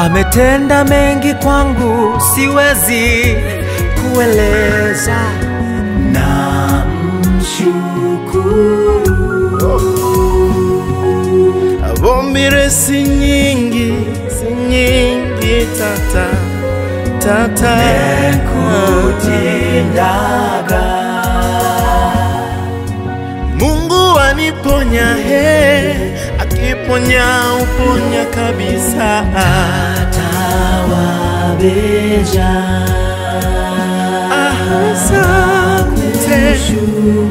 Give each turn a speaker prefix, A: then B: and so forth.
A: ametenda mengi kwangu, siwezi kueleza. Na mshukuru
B: Vombire si nyingi, si nyingi tata tata
A: kutindaga
B: Mungu aniponya he, akiponya uponya kabisa.
A: tawabeja
B: Asante.